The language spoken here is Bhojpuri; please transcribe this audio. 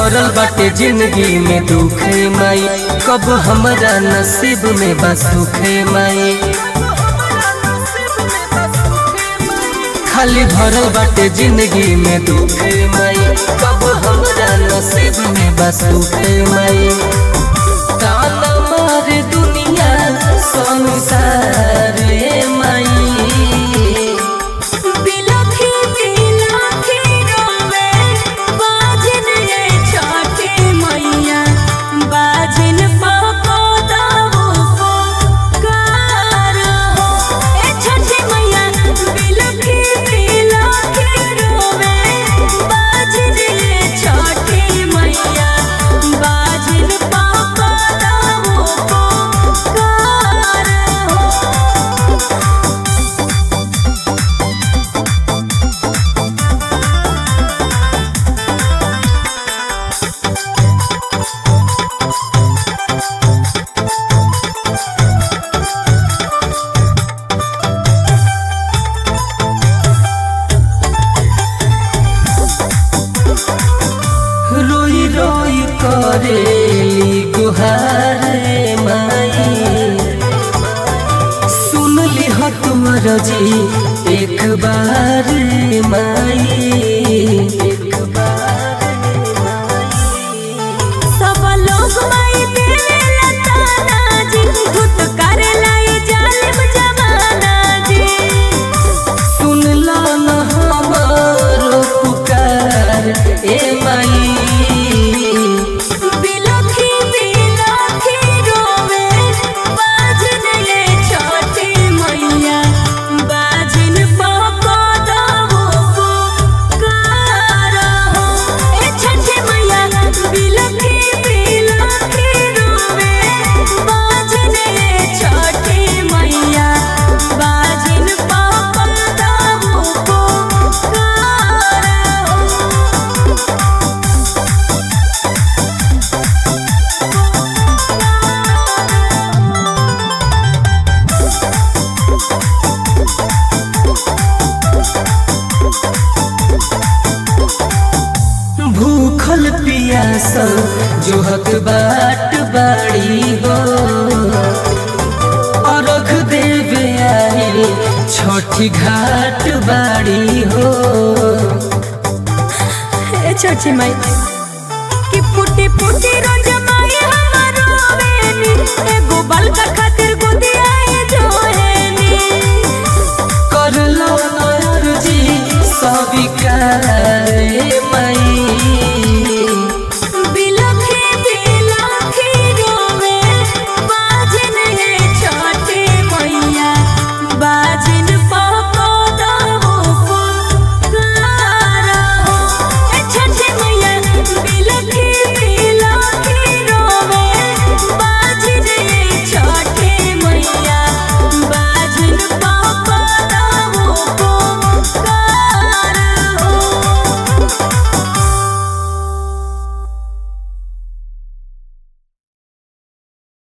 भरल बाटे जिंदगी में दुख माई कब हमरा नसीब में बस सुख माई खाली भरल बाटे जिंदगी में दुख माई कब हमरा नसीब में बस सुख माई ताना मारे दुनिया संसार रे माई बिलखी बिलखी रोवे बाजन ये छठी मैया बाजन पको दावो पुकार हो ए छठी मैया बिलखी बिलखी रोवे बाजन ये छठी मैया बाजन पको दावो पुकार हो रोई रोई करेली गुहार रे माई सुन ली हो तुमर जी एक बार रे माई एक बार रे माई सब लोग माई देवेला ताना जी भूत करेला ये जालिम जमाना जी सुन ला न हमारो पुकार ए माई बिलखी बिलखी रोवे बाजन ये छोटी मैया बाजन पको दावो पुकार हो ए छठी मैया बिलखी बिलखी रोवे बाजन ये छोटी मैया बाजन पको दावो पुकार हो भूखल पियासल जोहत बाट बाड़ी हो अरख देवे आई छठी घाट बाड़ी हो ए छोटी माई कि फुटी फुटी रोज माई हमारो बेनी एगो बाल का खातिर